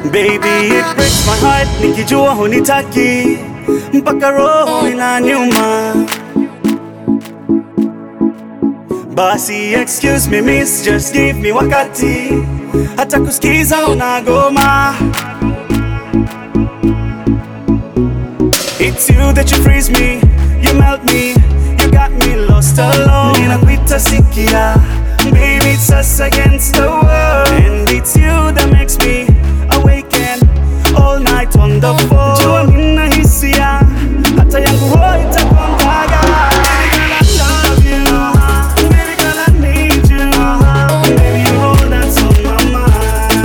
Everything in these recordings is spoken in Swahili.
Baby, it breaks my heart nikijua hunitaki mpaka roho inaniuma. Basi excuse me miss, just give me wakati, hata kusikiza unagoma. It's you that you freeze me, you melt me, you got me lost alone. Ninakuita sikia, baby it's us against the world, and it's you that makes me awaken all night on the phone. Jua mina hisia, hata yangu roho itakondaga. Baby girl, I love you. Baby girl, I need you. Baby, you're all that's on my mind.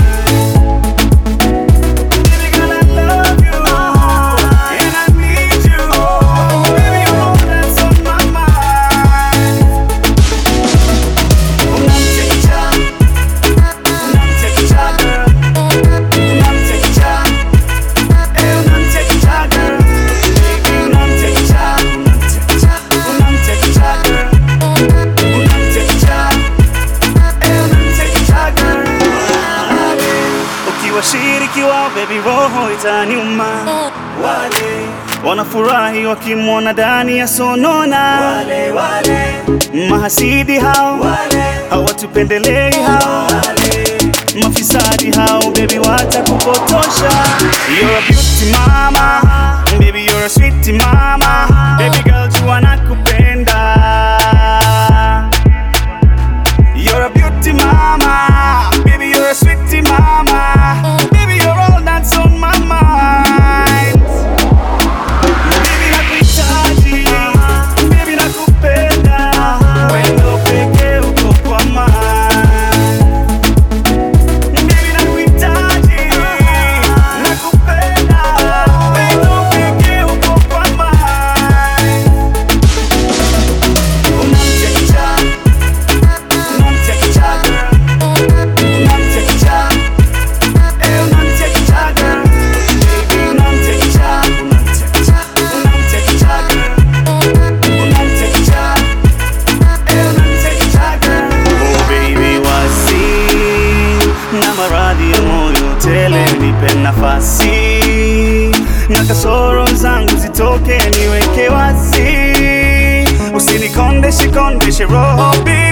Baby girl, I love you, and I need you. Baby, you're all that's on my mind. Unamchekecha, unamchekecha girl, unamchekecha, eh unamchekecha girl, baby unamchekecha, unamchekecha, unamchekecha girl, unamchekecha, eh unamchekecha girl. Ukiwashiriki wao baby, roho itaniuma. Wale wanafurahi wakimwona ndani ya sonona. Wale wale mahasidi hao wale hawatupendelei hao wale mafisadi hao baby, watakupotosha. You're a beauty mama, baby you're a sweet mama, baby girl jua nakupenda. You're a beauty mama, baby you're a sweet mama, baby you're all that's on my mind. Baby nakuhitaji, baby nakupenda, wendo pekee uko kwa mind. Baby nakuhitaji, nakupenda, wendo pekee uko kwa mind. Unamchekecha, unamchekecha girl, unamchekecha, eh unamchekecha girl, baby unamchekecha, unamchekecha, unamchekecha girl, unamchekecha, eh unamchekecha girl. Oh baby wasi na maradhi ya moyo tele, nipe nafasi na kasoro zangu zitoke, niweke wazi, usinikondeshe kondeshe roho baby